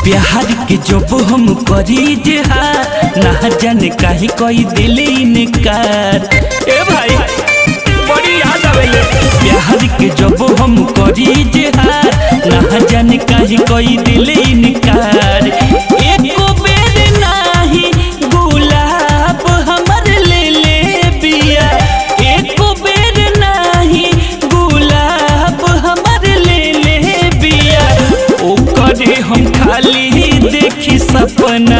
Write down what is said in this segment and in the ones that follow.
प्यार के जब हम करी जे हार ना जाने काहे कोई दिल इनकार ए भाई बड़ी याद आवेले प्यार के जब हम करी जे हार ना जाने काहे कोई दिल इनकार एको बेर नाही गुलाब हमर ले ले बिया एको बेर नाही गुलाब हमर ले ले बिया ओकरे हम खाली देखी सपना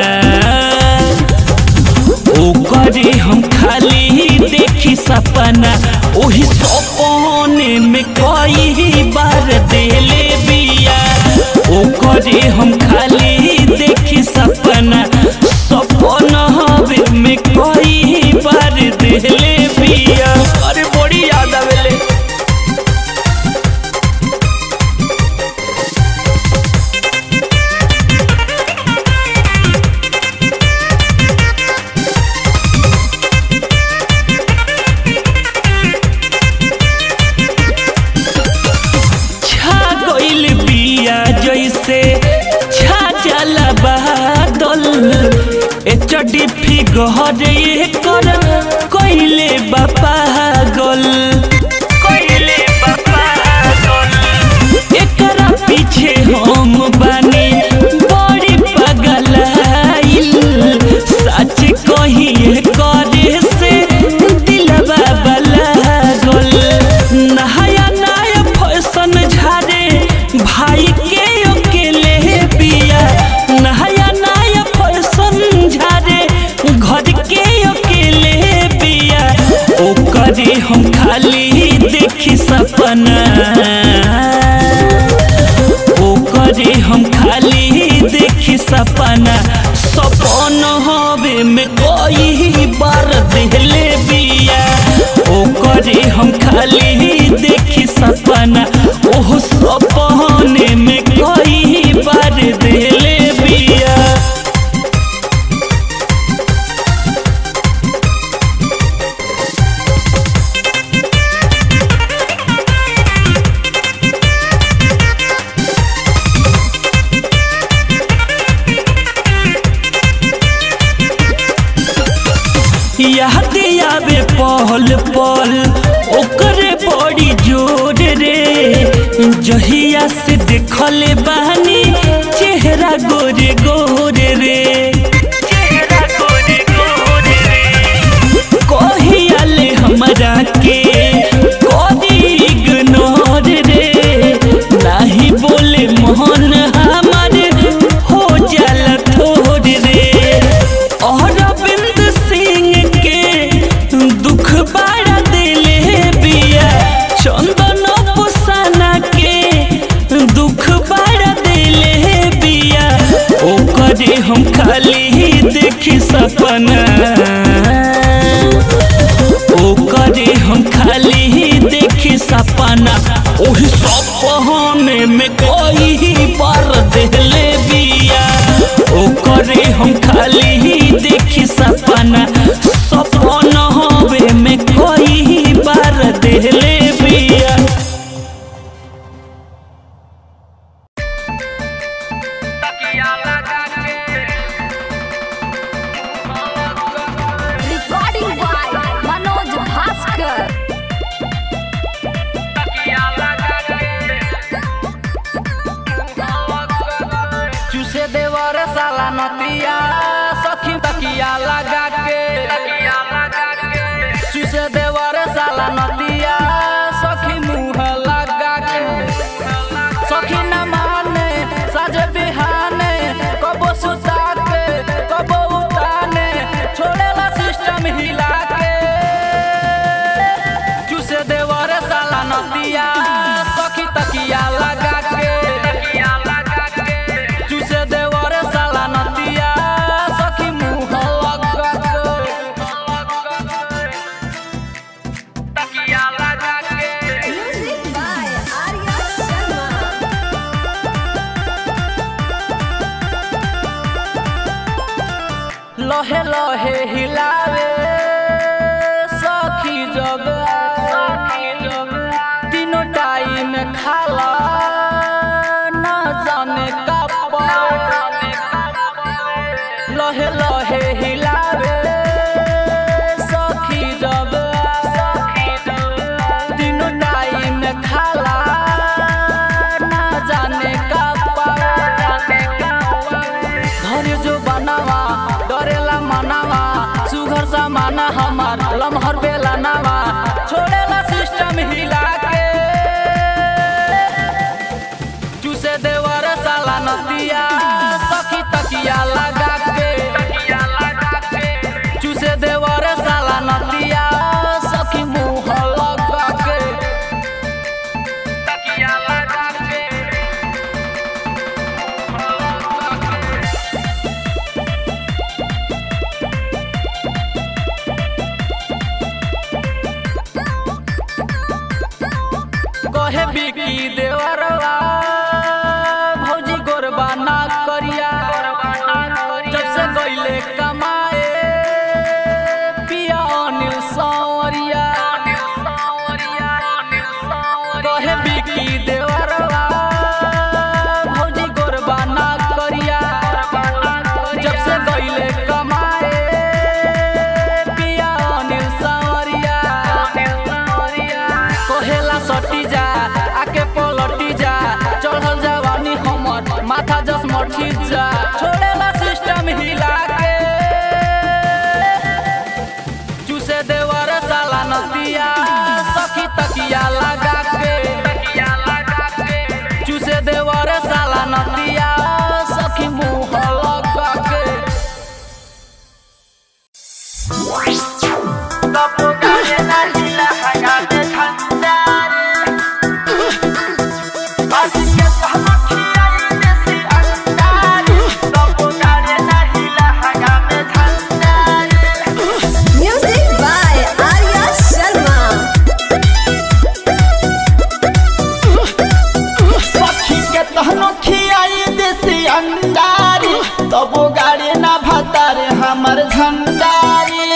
ओकरे हम खाली देखी सपना ओही सपने में कई बार देले बिया ओकरे हम खाली देखी सपना सपना में कई बार देले बिया अरे बड़ी याद आवेले छा गइल बिया जैसे छा जाला बादल ए चड्डी फिगर ये कर कइले बापा गल कइले बापा गल एकरा पीछे हम बानी बड़ी पगलाइल सच कहिए करे से दिलवा बलागल नहाया नया फैशन झारे भाई के अकेले बिया नहाया नया फैशन झारे घर के अकेले बिया ओकरे हम खाली देखी सपना ओकरे हम खाली देखी सपना सपन हवे में कई बार देले बिया ओकरे हम खाली देखी सपना ओह सपने में कई बार देले बिया याद आवे पल पल ओकरे बड़ी जोर रे जहिया से देखले बानी चेहरा गोरे गोरे रे चेहरा गोरे गोरे रे कहियाले हमरा के कदी इग्नोर रे नाही बोले मोहन हमार हो जाला थोड़ रे अरविंद सिंह के दुख बड़ा दिले बिया चंदन पुसाना के दुख बड़ा दिले बिया ओकरे हम खाली देखी सपना ओकरे हम खाली देखी सपना ओही सपने में कई बार देले बिया ओकरे हम खाली देखी सपना सपना हवे में कई बार देले बिया रिकॉर्डिंग बाय मनोज भास्कर चूसे देवर साला नतिया सखी तकिया लगा के चूसे देवर साला नतिया सखी मुंह लगा के सखी न माने साजे बिहाने कबो सुता के कबो उताने छोड़ेला सिस्टम हिला के चूसे देवर साला नतिया सखी तकिया लगा के चूसे देवर साला नतिया सखी मुंह लगा के तकिया लगा के म्यूजिक बाय आर्या शर्मा लहे लहे हिलावे सखी जग तीनों टाइम खाला न जाने का बिकी देवरवा भौजी गोरबा ना करिया जब से गईले कमाए पिया अनिल सांवरिया कहे बिकी देवरवा भौजी गोरबा ना करिया जब से गईले कमाए पिया अनिल सांवरिया कहेला सटी जा आके पलटी जा चढ़ल जवानी हमर माथा जस मठी जा छोड़ेला सिस्टम हिला के चूसे देवर साला नदिया सखी तकिया लगा के चूसे देवर साला नदिया सखी मुंह लगा के Music by Arya Sharma. पक्षी के तहनो खियाई देसी अंडारी तबो गाड़ी ना भतारे हमर झंडारी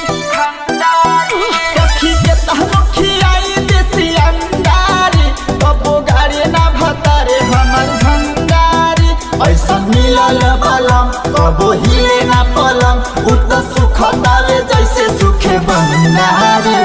पक्षी के तहनो खियाई देसी अंडारी तबो गाड़ी ना भतारे हमर झंडारी ऐसा मिलल बलम कबो हिले ना पलम उत सुख दावे जैसे सुखे बंडारी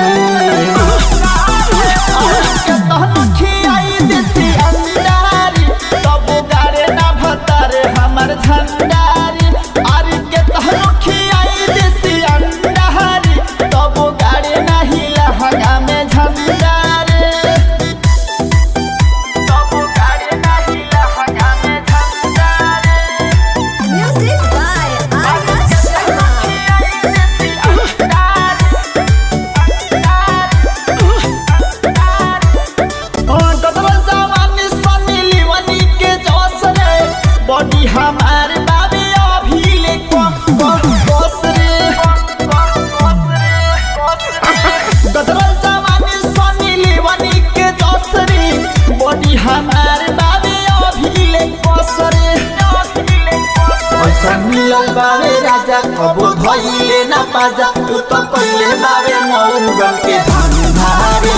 हमर झंडारी आरी के तहनो खियाई देसी अंडारी तबो गाड़ी नाही लहंगा में झंडारी तबो गाड़ी नाही लहंगा में झंडारी Music by Arya Sharma. Body हमार बाबे अभी ले बस रे गदरल जवानी सनी लेवनी के दस रे बॉडी हमार बाबे अभी ले बस रे ऐसा मिलल बावे राजा कबो धइले ना पाजा तू तो पहिले बावे मौगन के धंधारे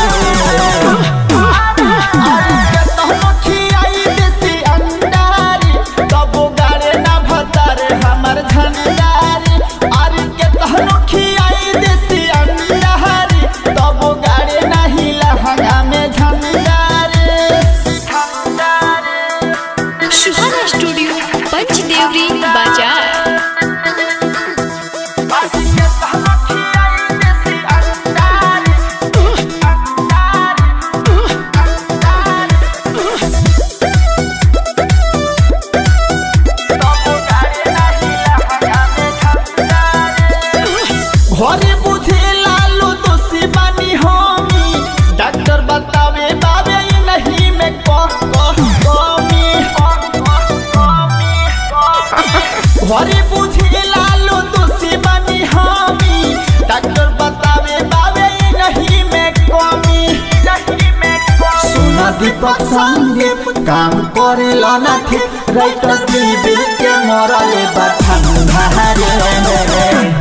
आरी के तहनो खियाई देसी अंडारी तबो गाड़े ना भतारे हमर झंडारी आरी के तहनो खियाई देसी अंडारी तबो गाड़े ना ही लहंगा में झंडारी सुहाना स्टूडियो पंचदेवरी बाजार आरी के तहनो खियाई देसी अंडारी घरे बुझे लालू दोषी बानी होमी डॉक्टर बतावे बाबे ई नहीं में कह कह कमी घरे बुझे लालू दोषी बानी होमी डॉक्टर बतावे बाबे ई नहीं में कमी सुना दीपक संगे काम करे लाना थे राइटर दिल के मरले बाठन धारे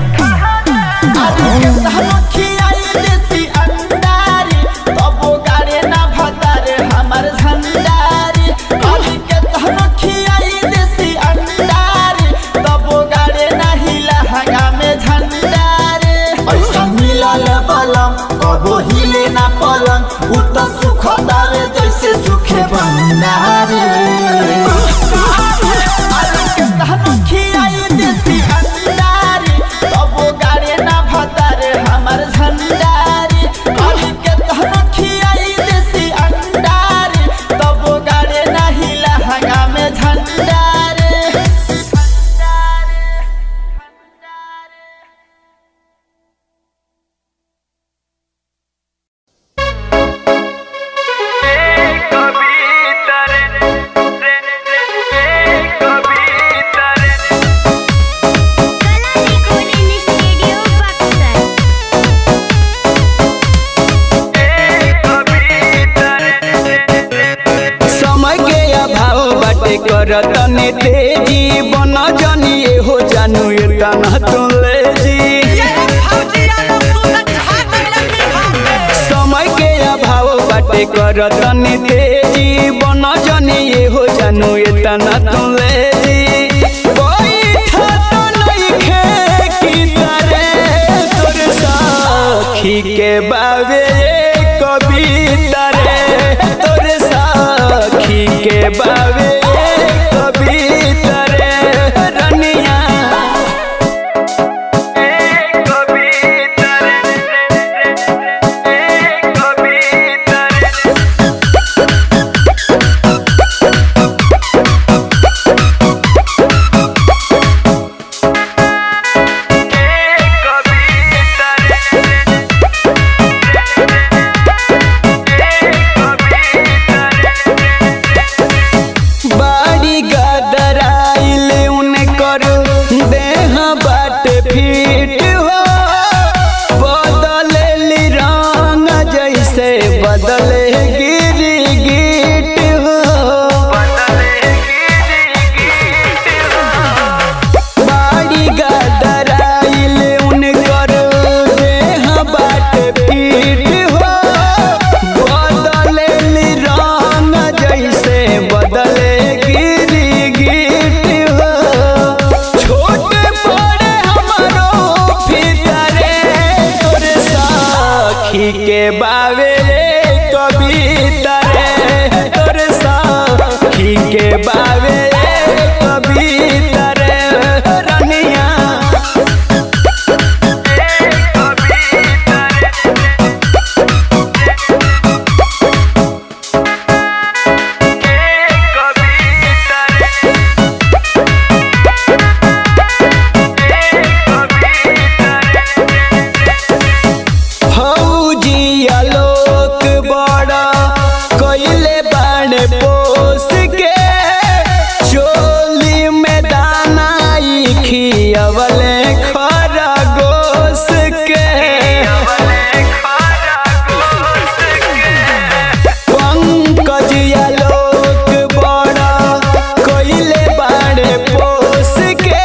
पलंग उत सुख दावे जैसे सुखे बंडारे अरे के तहनो खियाई देसी अंडारी तबो गाड़े ना भतारे हमर झंडारी अरे के तहनो खियाई देसी अंडारी तबो गाड़े ना ही लहंगा में झंडारी स्टूडियो बक्सर बाटे कर तने तेजी बन जनी हो जानू एतना तू ले जी समय के अभाव बाटे कर तने तेजी बन जनी हो जानू एतना तू ले जी बैठा तो नइखे की तरे तोर साखी के बावे कविता रे तोर साखी के बावे कविता रे रनिया कविता रे कविता रे बाड़ी गदराइल उनकर देह बाट फिट हो बदले रंग जैसे बदले गिरी गिट हो बाड़ी गदराइल उनकर देह बाट फिट हो बदले रंग जैसे बदले गिरी गिट हो छोटे बड़े हमारो फितरे तोर साखी के बावे कविता रे तोर साखी के बावे कविता रे रनिया फौजी आलोक बड़ा कइले बाणे पोस के चोली में दानाई खियवले खरगोश के पंकज आलोक बड़ा कइले बाणे पोस के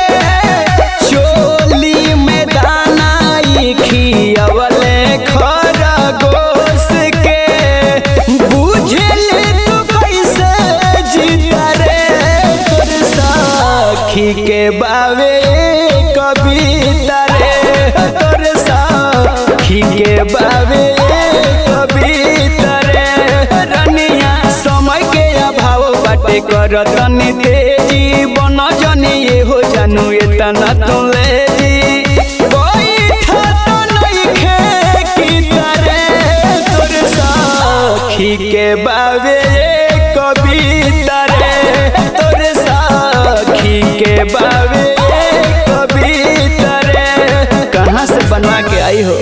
चोली में दानाई खियवले खरगोश के बुझले तू कैसे जीता रे तोर साखी के बावे कविता रे तोर साखी के बावे कविता रे रनिया समय के अभाव बाटे कर तनी तेजी बन जनी ये हो जानू एतना तू ले जी बैठा तो नइखे की तरे तोर साखी के बावे कविता रे तोर साखी के बावे कविता रे कहाँ से बनवा के आई हो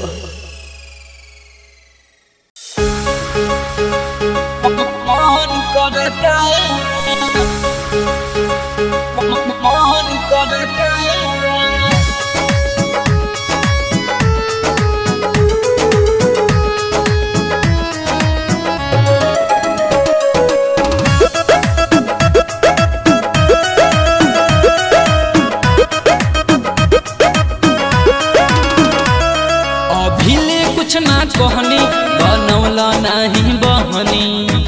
अभिले कुछ ना कहनी बनौला नहीं बहनी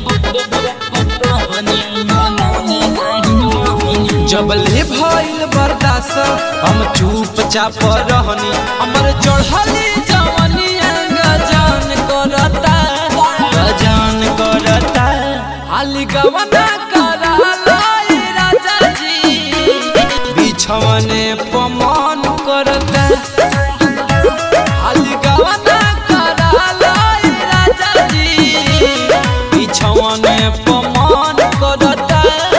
जबले भइल बर्दाश्त हम चुपचाप रहनी हमर चढ़ली जवानी गजान करता गजान करता हाली गवना कराला ए राजा जी बिछवने पमान करता अलगवना कराला ए राजा जी बिछवने पमान करता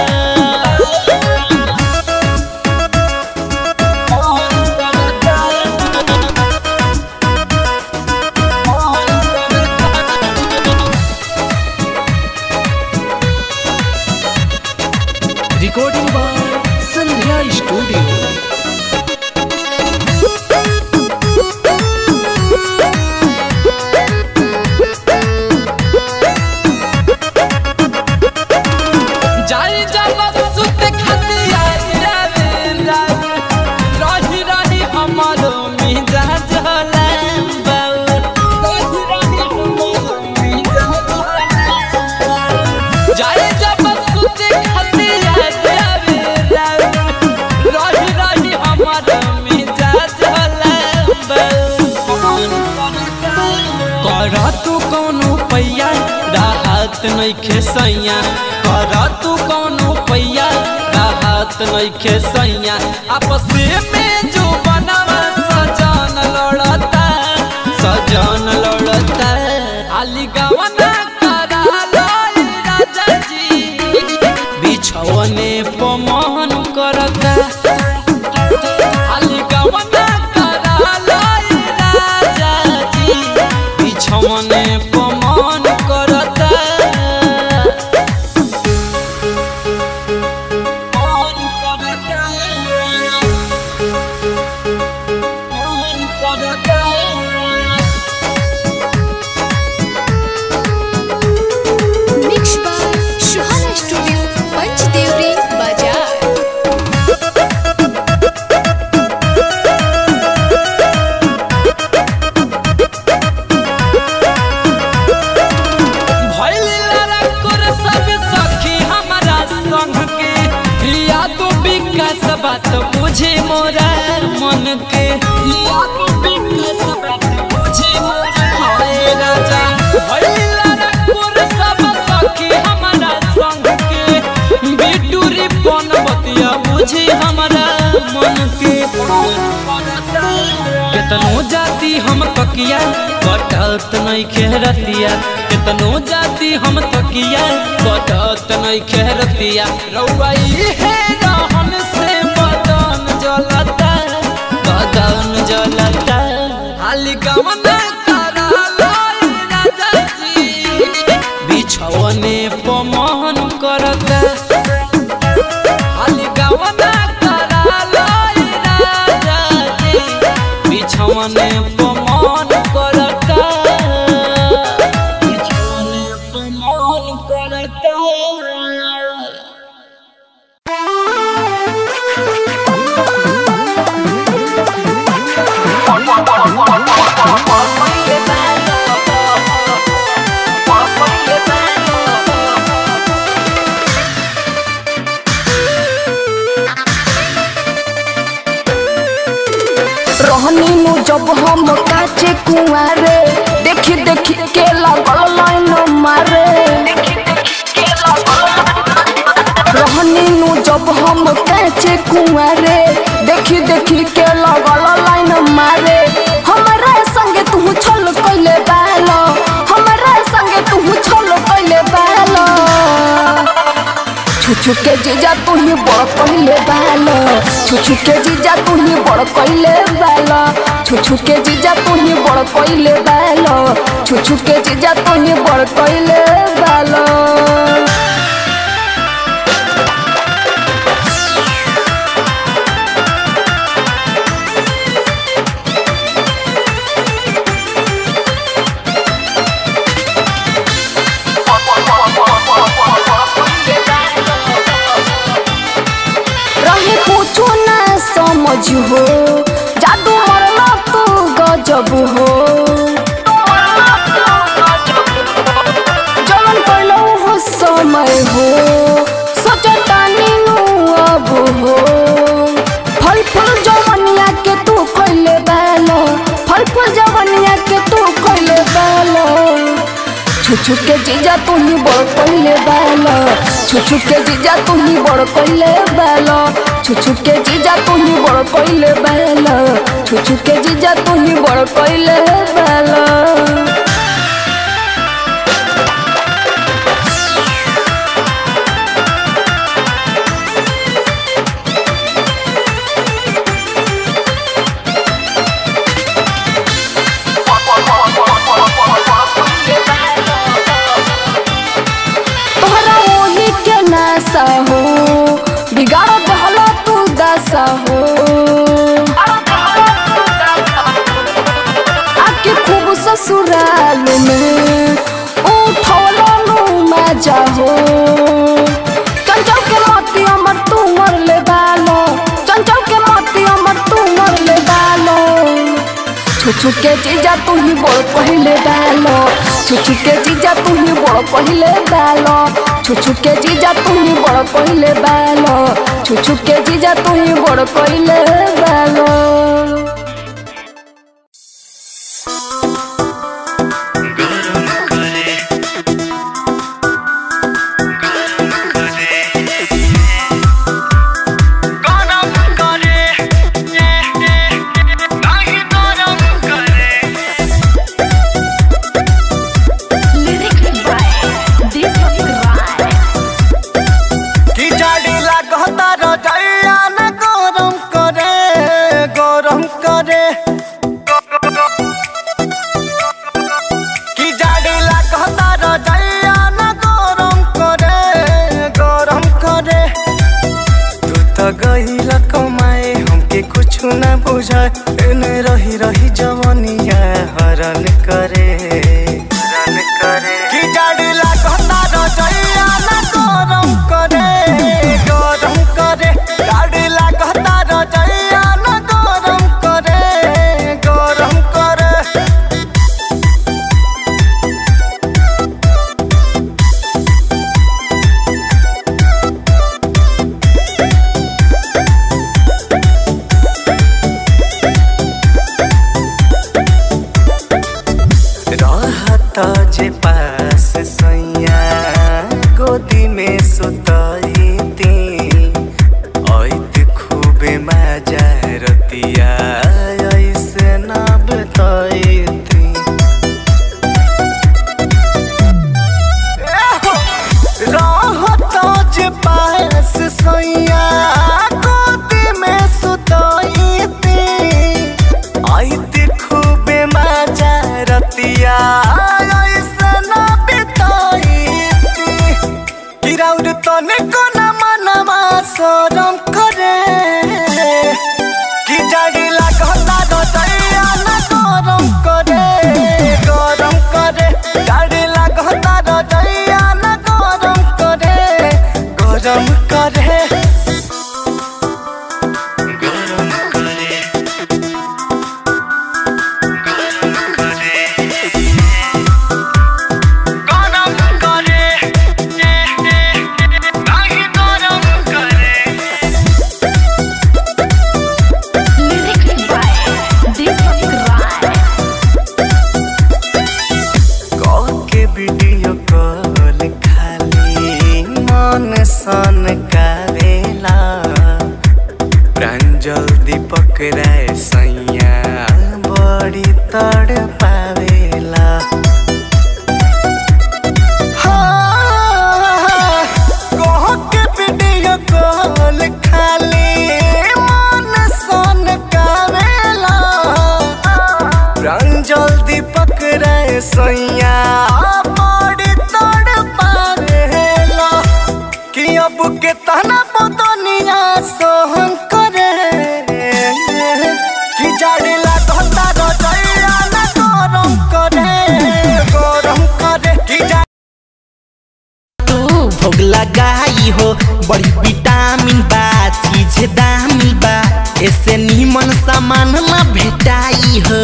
रिकॉर्डिंग बाय संध्या स्टूडियो जाई जब नइखे सैया कर तू कौनो पैया राहत नइखे सैया आपस में जो बनवा सजन लड़ता सजन लड़ता आली गवना करा लाई राजा जी बिछवने पमन करता आली गवना करा लाई राजा जी बिछवने पमन करता मन करता मन करता mix by Suhana studio Panchdevari बाजार भइल लड़कोर सब सखी हमारा संग के या तो विकास बात बुझे मोरा मन के या तो विकास बात बुझे मोरा हाय राजा भइल लड़कोर सब सखी हमारा संग के बिटूरी पन बतिया बुझे हमारा मन के केतनो जाति हम तकिया कटत नहीं खेरतिया केतनो जाति हम तकिया कटत नहीं खेरतिया रउआ इहे रहन से बदन जलता बदन जलता हाली गमना करा लाई राजा जी बिछवने पमन करता हाली गमना करा लाई राजा जी बिछवने पमन करता बिछवने पमन करता रहनी नु जब हम काचे कुआरे देखी देखी के लागल लाइन मारे रहनी नु जब हम काचे कुआरे देखी देखी के लागल लाइन मारे हमारा संगे तू छल कइले बालो हमारा संगे तू छल कइले बालो छुछु के जीजा तू ही बड़ कहले बालो छुछु के जीजा तू ही बड़ कहले बालो छुछु के जीजा तू ही बड़ कहले बालो छुछु के जीजा तू ही बड़ कहले बालो रहे पूछो ना समझ हो जादू मरना तू गजब हो जवन पहलो हो समय हो सोचतानी नु अब हो फल फूल जवनिया के तू खइले बालो फल फूल जवनिया के तू खइले बालो छुछु के जीजा तू ही बड़ कहले बालो छुछु के जीजा तू ही बड़ कहले बालो छुछु के जीजा तू ही बड़ कहले बालो छुछु के जीजा तू ही बड़ कहले बालो तोहरा ओही के नासा हो बिगाड़ दहला तू दशा हो आके खूब ससुराल में उठौला नु मजा हो चंचल के मोती अमर तू मर ले बालो चंचल के मोती अमर तू मर ले बालो छुछु के जीजा तू ही बोल पहले डालो छुछु के जीजा तू ही बोल पहले डालो छुछु के जीजा तू ही बोल पहले डालो छुछु के जीजा तू ही बोल पहले डालो गरम करे बुझाए एने रही रही जवनिया हरन करे हरन करे कि जाड़ी लागता रजैया ना गरम करे गरम करे जाड़ी लागता रजैया ना गरम करे गरम करे रहता जे पास सैया गोदी में सुतईती ऐत खूबे मजा रतिया ऐसे ना बतईती रहता जे पास सैया गोदी में सुतईती आइते खूबे मजा रतिया ऐसन बिताईती गिराउर तने कोना मनवा शरम करे कि जाड़ी लागता रजैया ना गरम करे गरम करे जाड़ी लागता रजैया ना गरम करे गरम करे गरम करे गरम करे नाही गरम करे के वीडियो कॉल खाली मन सन करेला प्रांजल दीपक राय सैया बड़ी तड़ पावेला हाँ, कह के वीडियो कॉल खाली मन सन करेला प्रांजल दीपक रे सैया बड़ी तड़ पावेला कि अब के तना बदनिया सहन करे कि जाड़ी लागता रजैया ना गरम करे गरम करे कि जा तू भोग लगाई हो बड़ी विटामिन बा चीज दामी बा ऐसे नीमन सामान ना भेटाई हो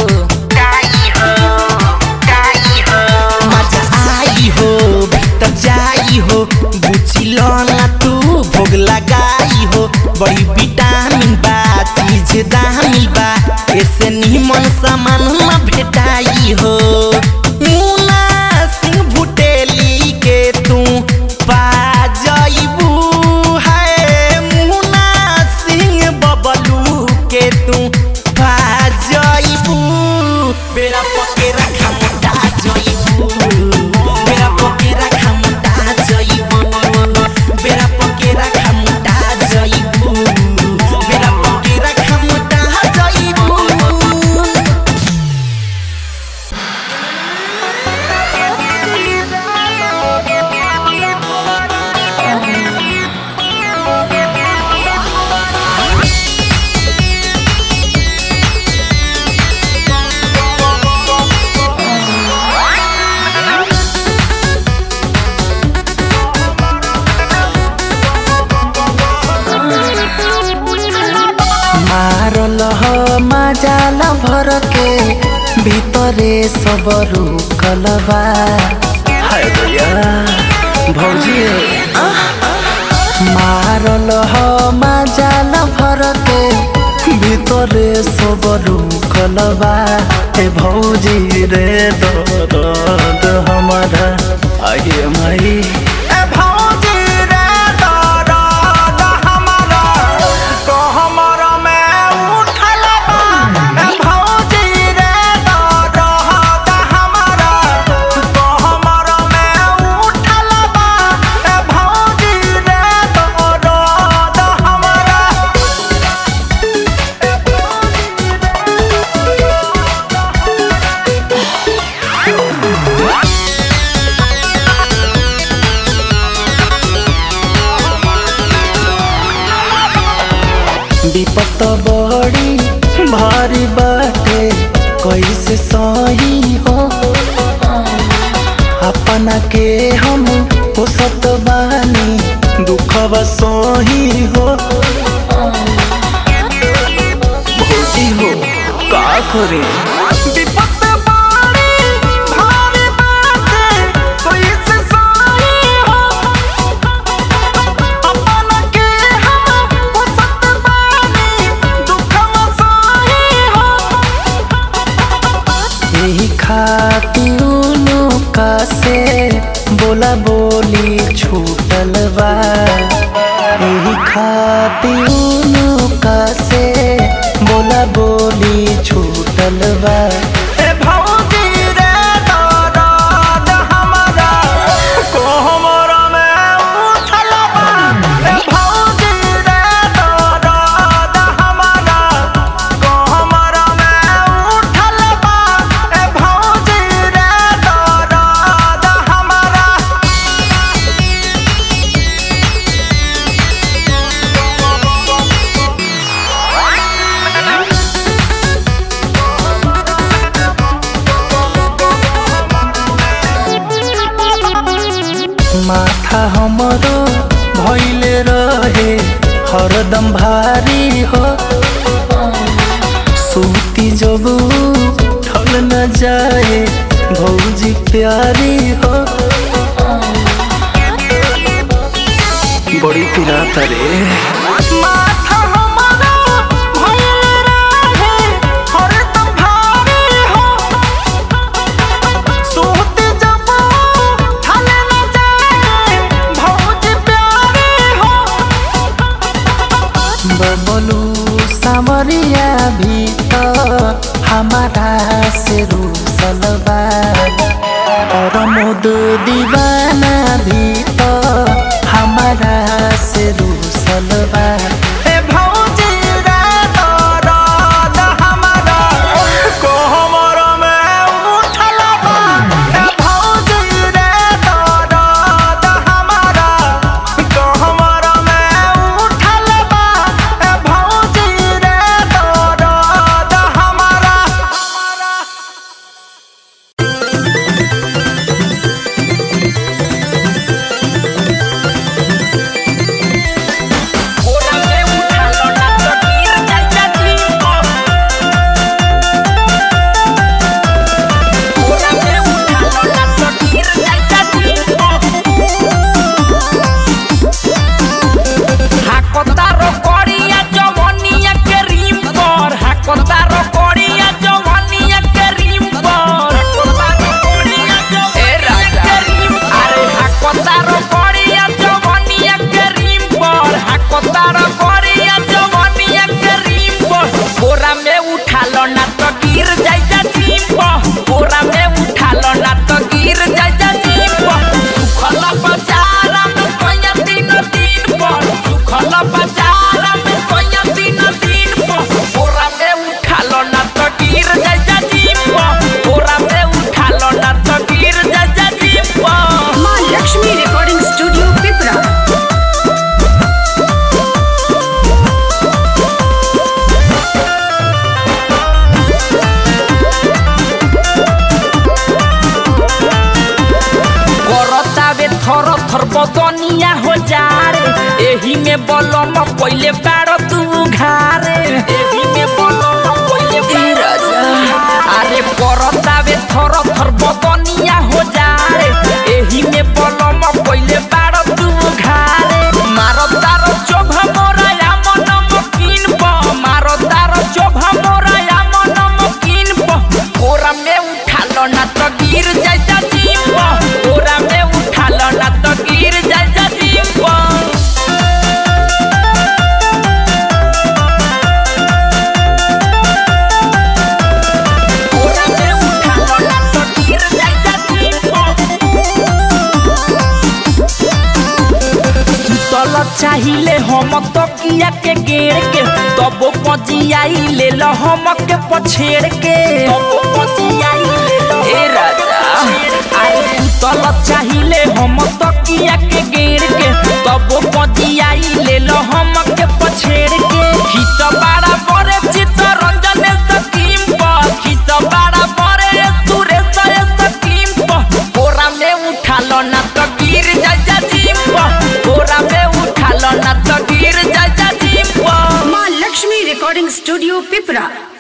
मजा आई हो भीतर जाई हो बुझिलो ना तू भोग लगाई हो बड़ी विटामिन बा चीज दामी बा ऐसे नीमन सामान ना भेटाई हो मुना सिंह भुटेली के तू पा जाइबू है मुना सिंह बबलू के तू पा जाइबू बेरा पके रखा मोटा जाइबू बेरा पके रखा मोटा जाइबू बेरा पके रखा मोटा जाइबू बेरा पके रखा मोटा जाइबू मारल ह माजाल भर के ভিতরে সব রুকলবা হায় দয়া ভৌজি মারল হ মাজাল ভরকে ভিতরে সব রুকলবা এ ভৌজি রে দরদ हमारा आगे माई ए भौजी रे दरद हमारा तो हमारा में उठल बा ए भौजी रे दरद हमारा तो हमारा में उठल बा ए भौजी रे दरद हमारा विपत बड़ी भारी बाटे कैसे सही हो अपना के हम पोसत बानी दुखवा सही हो भौजी हो का करे विपत बाड़ी भारी बाटे कैसे सही हो अपन के हम पोसत बानी दुखवा सही हो यही खातिर का से बोला बोली छूटल बा यही खातिर का से बोला बोली छूटल बा ए भौजी रे दरद हमरा कोहमर में उठल बा ए भौजी रे दरद हमरा कोहमर में उठल बा ए भौजी रे दरद हमरा माथा हमरो भइले रहे हरदम भारी हो सूती जब ठल न जाए भौजी प्यारी हो बड़ी पिराता रे माथा हमरा भइल रहे हरदम भारी हो सूत जब ठाले न जाए भौज प्यारी हो बबलू सामरिया भी तो हमारा से रूसल बा और मोद दीवाना भी तो हमारा से रूसल बा ए भौजी रे दरद हमरा कोहमर में उठल बा ए भौजी रे दरद हमरा कोहमर में उठल बा ए भौजी रे दरद हमरा হাকতারো করিয়া জমনিয়া কে রিম পর হাকতারো করিয়া জমনিয়া কে রিম পর এ রাজা আরে হাকতারো করিয়া জমনিয়া কে রিম পর হাকতারো করিয়া জমনিয়া কে রিম পর ওরা মে উঠালো না তো গির যাই যা জিম ওরা মে উঠালো না তো গির যাই যা জিম সুখল বাজারা মে কয়া দিন দিন পর সুখল বাজারা মে কয়া দিন দিন পর ওরা মে উঠালো না তো গির যাই যা জিম ওরা মে উঠালো না তো গির যাই যা জিম माँ लक्ष्मी रिकॉर्डिंग स्टूडियो पिपरा करतावे थर थर बदनिया हो जारे एही में बलम पहिले बाड़ तू घारे एही में बलम पहिले बाड़ तू अरे करतावे थर थर बदनिया हो जारे एही में बलम पहिले बाड़ तू घारे मारो तारो चोभा मोरा या मन मकीन प मारो तारो चोभा मोरा या मन मकीन प कोरा में उठालो ना तो गिर जाय जा जीव कोरा में उठालो ना तो गिर जाय जा जीव कोरा में उठालो ना तो गिर जाय जा जीव सुतल चाहिले हम तकिया के गेड़ के तब पजियाई ले ल हम के पछेड़ के ए राजा अरे सुतल चाहिले हम तकिया के गेड़ के तब पजियाई ले ल हम के पछेड़ के हित बड़ा बड़े चित्त रंजन स्टूडियो पिपरा